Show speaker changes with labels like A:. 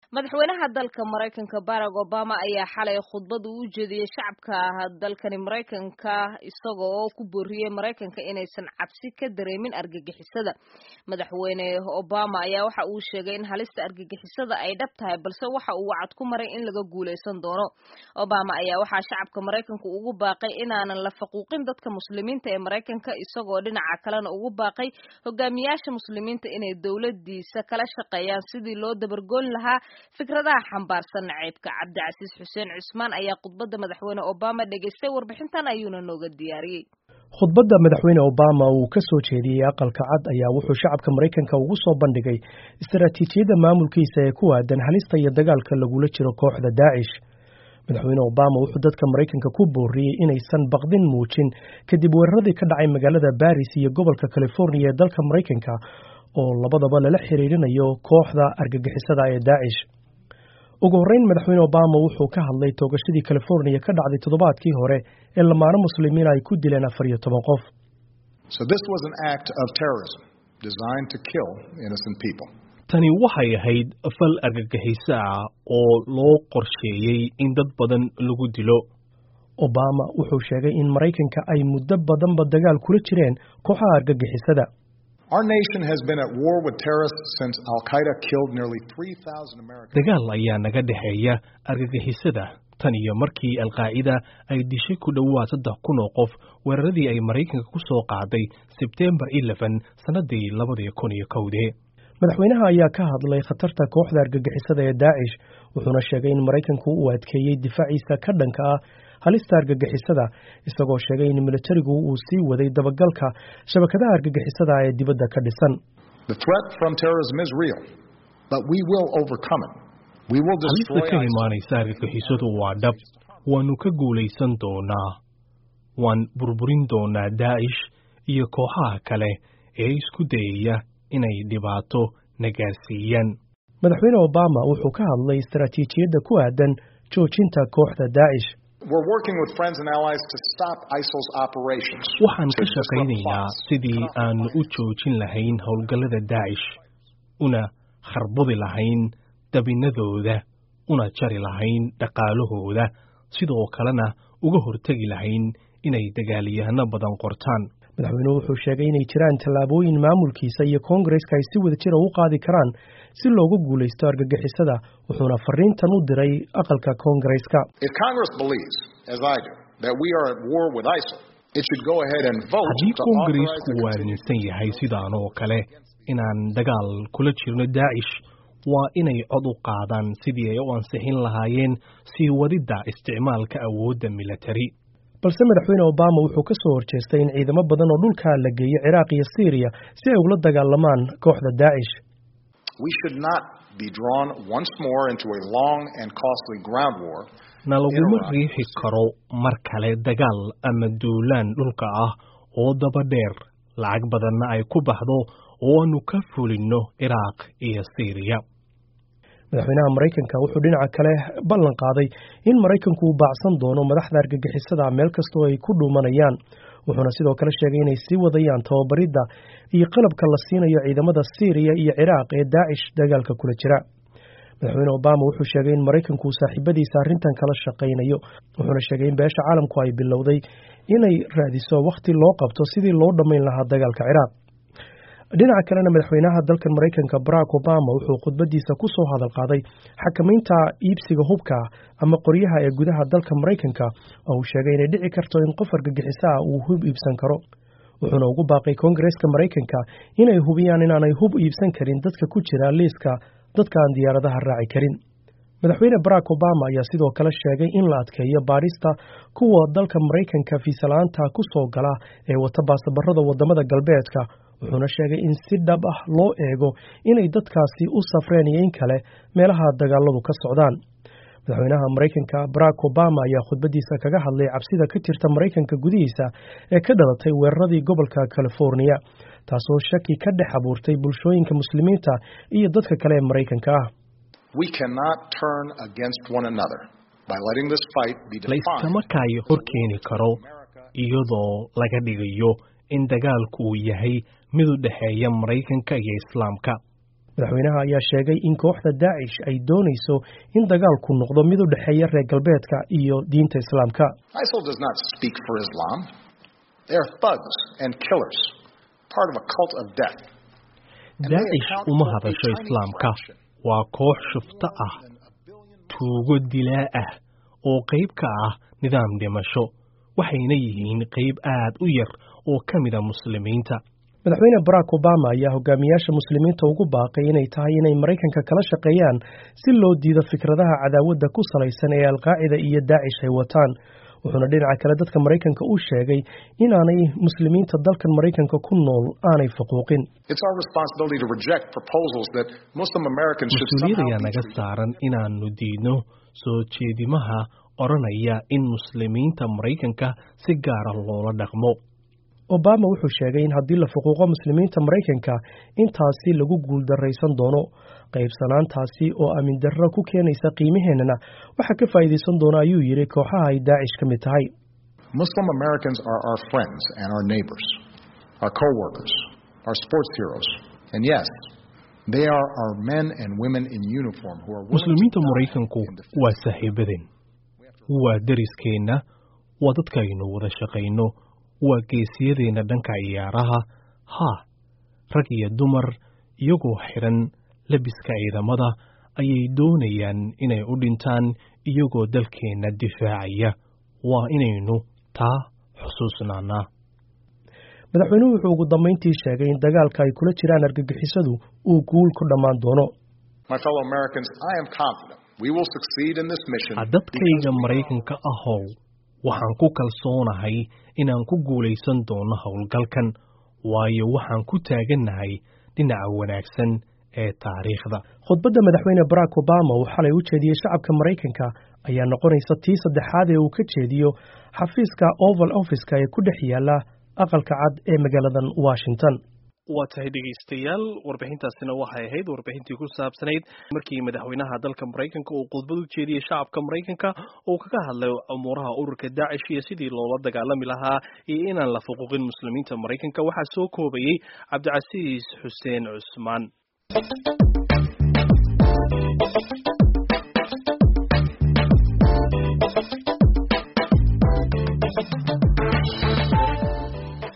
A: madaxweynaha dalka maraykanka barack obama ayaa xalay khudbad uu u jeediyey shacabka dalkani maraykanka isaga oo ku booriyey maraykanka inaysan cabsi ka dareemin argagixisada madaxweyne obama ayaa waxa uu sheegay in halista argagixisada ay dhab tahay balse waxa uu wacad ku maray in laga guulaysan doono obama ayaa waxaa shacabka maraykanka ugu baaqay inaanan la faquuqin dadka muslimiinta ee maraykanka isagoo dhinaca kalena ugu baaqay hogaamiyaasha muslimiinta inay dowladiisa kala shaqeeyaan sidii loo dabargoon lahaa fikradaha xambaarsan naceybka cabdicasiis xuseen cusmaan ayaa khudbadda madaxweyne obama dhegaystay warbixintan ayuuna nooga diyaariyey
B: khudbadda madaxweyne obama uu ka soo jeediyey aqalka cad ayaa wuxuu shacabka maraykanka ugu soo bandhigay istaraatiijiyadda maamulkiisa ee ku aadan halista iyo dagaalka lagula jiro kooxda daacish madaxweyne obama wuxuu dadka maraykanka ku booriyey inaysan baqdin muujin kadib weeraradii ka dhacay magaalada baris iyo gobolka californiya ee dalka maraykanka oo labadaba lala xiriirinayo kooxda argagixisada ee daacish ugu horreyn madaxweyne obama wuxuu ka hadlay toogashadii californiya ka dhacday toddobaadkii hore ee lamaano muslimiin ay ku dileen afar iyo toban qof
C: tani waxay ahayd fal argagixiso ah oo loo qorsheeyey in dad badan lagu dilo
B: obama wuxuu sheegay in maraykanka ay muddo badanba dagaal kula jireen kooxaha argagixisada
C: dagaal ayaa naga dhexeeya argagixisada tan iyo markii alqaacida ay dishay ku dhowaad saddex kun oo qof weeraradii ay maraykanka ku soo qaaday sebtembar eleven sannadii labadii kun iyo kowdee
B: madaxweynaha ayaa ka hadlay khatarta kooxda argagixisada ee daacish wuxuuna sheegay in maraykanku uu adkeeyey difaaciisa ka dhanka ah halista argagixisada isagoo sheegay in militarigu uu sii waday dabagalka shabakadaha argagixisada ee dibadda ka dhisan
C: halista ka imaanaysa argagixisadu waa dhab waannu ka guulaysan doonaa waan burburin doonaa daa'ish iyo kooxaha kale ee isku dayaya inay dhibaato nagaarsiiyaan
B: madaxweyne obama wuxuu ka hadlay istaraatiijiyadda ku aadan joojinta kooxda daacish
C: waxaan ka shaqaynaynaa sidii aanu u joojin lahayn howlgallada daacish una kharbudi lahayn dabinadooda una jari lahayn dhaqaalahooda sidoo kalena uga hortegi lahayn inay dagaalyahano badan qortaan
B: madaxweynuhu wuxuu sheegay inay jiraan tallaabooyin maamulkiisa iyo koongareska ay si wada jira u qaadi karaan si looga guulaysto argagixisada wuxuuna fariintan u diray aqalka koongareska
C: haddii koongareesku uu aaminsan yahay sidaan oo kale inaan dagaal kula jirno daacish waa inay cod u qaadaan sidii ay u ansixin lahaayeen sii wadidda isticmaalka awoodda militari
B: balse madaxweyne obama wuxuu ka soo horjeestay in ciidamo badan oo dhulka la geeyo ciraaq iyo syriya si ay ugula dagaalamaan kooxda daacish
C: na laguma riixi karo mar kale dagaal ama duulaan dhulka ah oo daba dheer lacag badanna ay ku baxdo oo aanu ka fulinno ciraaq iyo syriya
B: madaxweynaha maraykanka wuxuu dhinaca kale ballan qaaday in maraykanku uu baacsan doono madaxda argagixisada meel kastoo ay ku dhuumanayaan wuxuuna sidoo kale sheegay inay sii wadayaan tababaridda iyo qalabka la siinayo ciidamada syriya iyo ciraaq ee daacish dagaalka kula jira madaxweyne obama wuxuu sheegay in maraykanku uu saaxiibadiisa arrintan kala shaqaynayo wuxuuna sheegay in beesha caalamku ay bilowday inay raadiso wakhti loo qabto sidii loo dhammayn lahaa dagaalka ciraaq dhinaca kalena madaxweynaha dalkan maraykanka barack obama wuxuu khudbadiisa ku soo hadal qaaday xakamaynta iibsiga hubka ama qoryaha ee gudaha dalka maraykanka oo uu sheegay inay dhici karto in qof argagixiso ah uu hub iibsan karo wuxuuna ugu baaqay koongareeska maraykanka inay hubiyaan inaanay hub iibsan karin dadka ku jira liiska dadka aan diyaaradaha raaci karin madaxweyne barack obama ayaa sidoo kale sheegay in la adkeeyo baadhista kuwa dalka maraykanka fiisala-aanta ku soo gala ee wata baasabarada wadamada galbeedka wuxuuna sheegay in si dhab ah loo eego inay dadkaasi u safreen iyo in kale meelaha dagaaladu ka socdaan madaxweynaha maraykanka barack obama ayaa khudbadiisa kaga hadlay cabsida ka jirta maraykanka gudihiisa ee ka dhalatay weeraradii gobolka californiya taasoo shaki ka dhex abuurtay bulshooyinka muslimiinta iyo dadka kale ee maraykanka ah
C: layskama kaayo hor keeni karo iyadoo laga dhigayo in dagaalku uu yahay mid u dhexeeya maraykanka iyo islaamka
B: madaxweynaha ayaa sheegay in kooxda daacish ay doonayso in dagaalku noqdo mid u dhexeeya reer galbeedka iyo diinta islaamka
D: ISIL does not speak for Islam. They are thugs and killers, part of a cult of death.
C: daacish uma hadasho islaamka waa koox shufto ah tuugo dilaa ah oo qayb ka ah nidaam dhimasho waxayna yihiin qayb aad u yar oo ka mida muslimiinta
B: madaxweyne barack obama ayaa hogaamiyaasha muslimiinta ugu baaqay inay tahay inay maraykanka kala shaqeeyaan si loo diido fikradaha cadaawadda ku salaysan ee alqaacida iyo daacish ay wataan wuxuuna dhinaca kale dadka maraykanka u sheegay inaanay muslimiinta dalkan maraykanka ku nool aanay faquuqin
D: It's our responsibility to reject proposals that Muslim Americans should
C: mas-uuliyad
D: somehow
C: ayaa
D: be
C: naga
D: treated
C: saaran inaannu diidno soo jeedimaha odhanaya in muslimiinta maraykanka si gaara loola dhaqmo
B: obama wuxuu sheegay in haddii la fuquuqo muslimiinta maraykanka intaasi lagu guuldarraysan doono qaybsanaantaasi oo amin darro ku keenaysa qiimaheennana waxaa ka faa'iidaysan doona ayuu yidhi kooxaha ay daacish ka mid tahay
D: Muslim Americans are our friends and our neighbors, our co-workers, our sports heroes. And yes, they are our men and women in uniform who are willing
C: muslimiinta
D: to die
C: maraykanku
D: in defense
C: waa saaxiibadeen waa deriskeenna waa dadkaaynu wada shaqayno waa geesiyadeenna dhanka ciyaaraha haa rag iyo dumar iyagoo xidhan labiska ciidamada ayay doonayaan inay u dhintaan iyagoo dalkeenna difaacaya waa inaynu taa xusuusnaanaa
B: madaxweynuhu wuxuu ugu dambayntii sheegay in dagaalka ay kula jiraan argagixisadu uu guul ku dhammaan doono
D: My fellow Americans, I am confident we will succeed in this mission.
C: dadkayga maraykanka ahow waxaan ku kalsoonahay inaan ku guulaysan doono howlgalkan waayo waxaan ku taagannahay dhinaca wanaagsan ee taariikhda
B: khudbadda madaxweyne barack obama uu xalay u jeediyey shacabka maraykanka ayaa noqonaysa tii saddexaad ee uu ka jeediyo xafiiska oval office-ka ee ku dhex yaala aqalka cad ee magaaladan washington
C: waa tahay dhegaystayaal warbixintaasina waxay ahayd warbixintii ku saabsanayd markii madaxweynaha dalka maraykanka uu khudbad u jeediyey shacabka maraykanka uu kaga hadlay umuuraha ururka daacish iyo sidii loola dagaalami lahaa iyo inaan la fuquuqin muslimiinta maraykanka waxaa soo koobayey cabdicasiis xuseen cusmaan